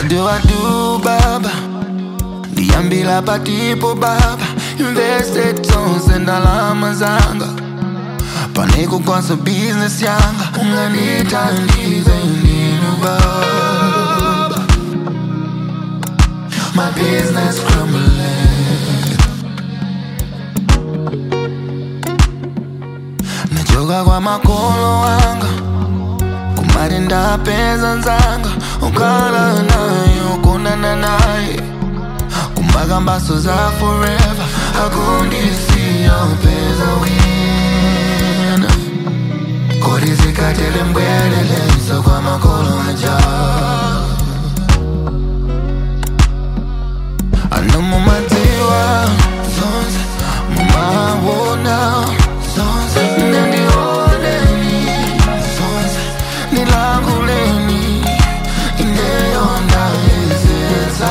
What do I do baba Niambila patipo baba Invested zonse ndalama zanga Paneko kwanza business yanga Unganithandize nini baba My business crumbling Nachoka kwa makolo wanga kumari ndapedza nzanga ukala naye ukonana naye kumakambaso za forever akundisiya upeza wina kodi zikatele mbweleleso kwa makolo aja ano mumadziwa zonse mumawona zonse nendioneni zonse nilanguleni ineyonda ezeza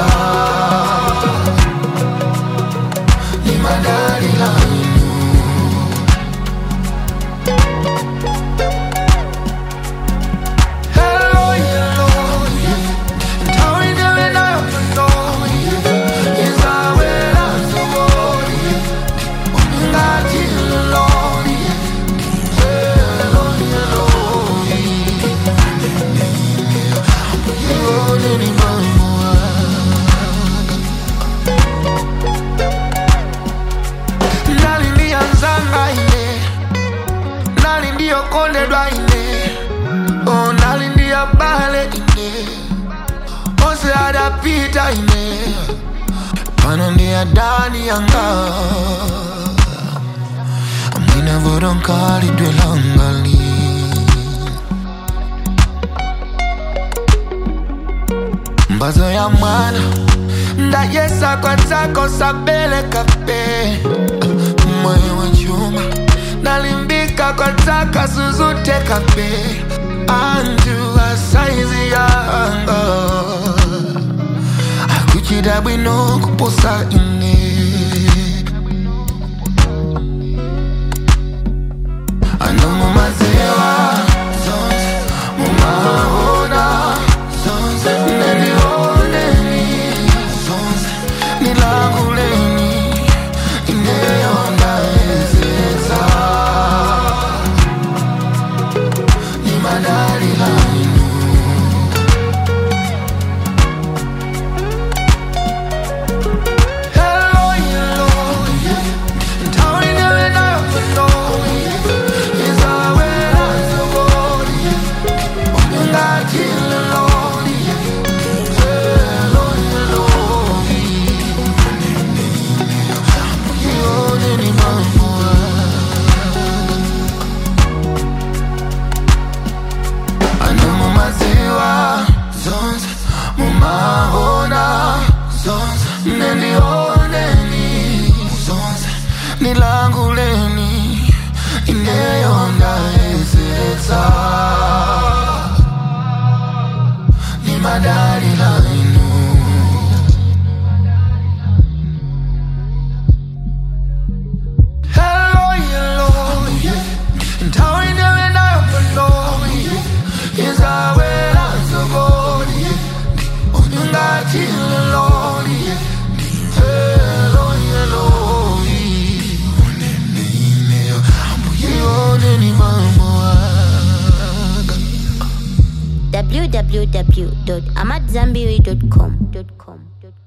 limadalilainu Hello, hello, yeah. Tell me the way I know, yeah. Is I where I'm so bored, yeah. When you got you alone, yeah. Hello, hello, yeah. You hold anyone Nali ndiyanzanga ine Nali ndiyokondedwa ine Oh, nali ndiyabale ine Ose adapita ine Pano ndiyadani yanga Amwina vodonkali dwelangali mbazo ya mwana ndayesa kwanzako sabele kape moyo wa chuma nalimbika kwanzaka suzute kape anju asaizi yanga akuchida bwino kuposa ine ano mumaziwa zonse mumahona zonse nenioneni zonse nilanguleni ineyonda ezeza nimadalilainu Hello, hello, yeah. Tell me the way I know, yeah. Is I where I'm so bored, yeah. When you got you alone, yeah. Hello, hello, yeah. You holding me, ano mumaziwa zonse mumahona zonse nendioneni zonse nilanguleni ineyonda ezetsa nimadalilainu Hello, hello, yeah. Tell me the way I know, yeah. Is I where I'm so bored, yeah. When you got you alone, yeah. Hello, hello, yeah. Unenime, ambuye mambo www.amadzambiri.com.